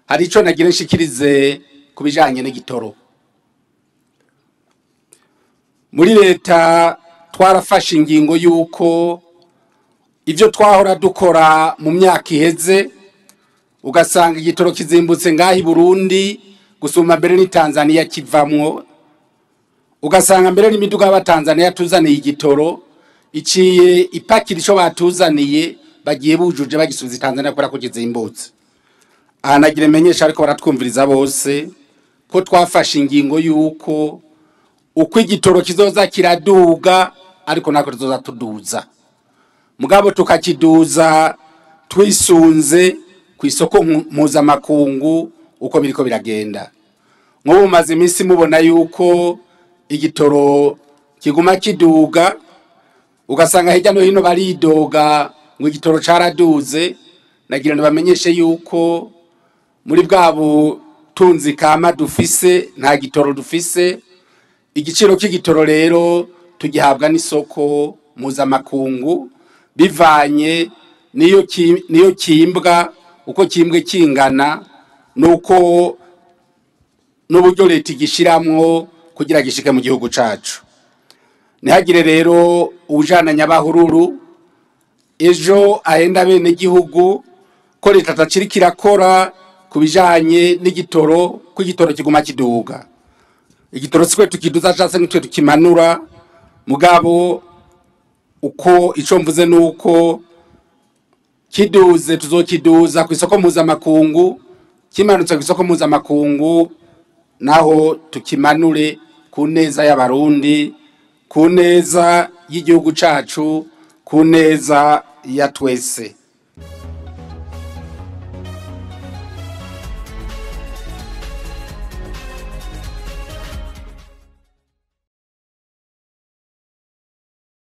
hari ico nagira nshikirize ku bijanye n'igitoro muri leta twarafashe ingingo y'uko ibyo twahora dukora mu myaka iheze ugasanga igitoro kizimbutse ngaho i burundi gusumba mbere ni tanzania kivamwo ugasanga mbere n'imiduga y'abatanzaniya tuzaniye igitoro iciye ipakira ico batuzaniye bagiye bujuje bagisubiza i tanzania kubera ko kizimbutse aha nagira menyesha ariko baratwumviriza bose ko twafashe ingingo y'uko uko igitoro kizoza kiraduga ariko nako tuzoza tuduza mugabo tukakiduza twisunze ku isoko mpuzamakungu uko biriko biragenda nk'ubu mumaze iminsi mubona yuko igitoro kiguma kiduga ugasanga hirya no hino baridoga ngo igitoro caraduze nagira ngo bamenyeshe yuko muri bwa butunzi kama dufise nta gitoro dufise igiciro cy'igitoro rero tugihabwa n'isoko mpuzamakungu bivanye niyo ki- niyo kimbwa uko kimbwe kingana nuko n'uburyo leta igishiramwo kugira gishike mu gihugu cacu ntihagire rero ujana nyabahururu ejo ahenda bene gihugu ko leta ataciriko irakora ku bijanye n'igitoro ko igitoro kiguma kiduga igitoro sikwe tukiduza case nitwe tukimanura mugabo uko ico mvuze nuko kiduze tuzokiduza ku isoko mpuzamakungu kimanutse ku isoko mpuzamakungu naho tukimanure ku neza y'abarundi ku neza y'igihugu cacu ku neza ya twese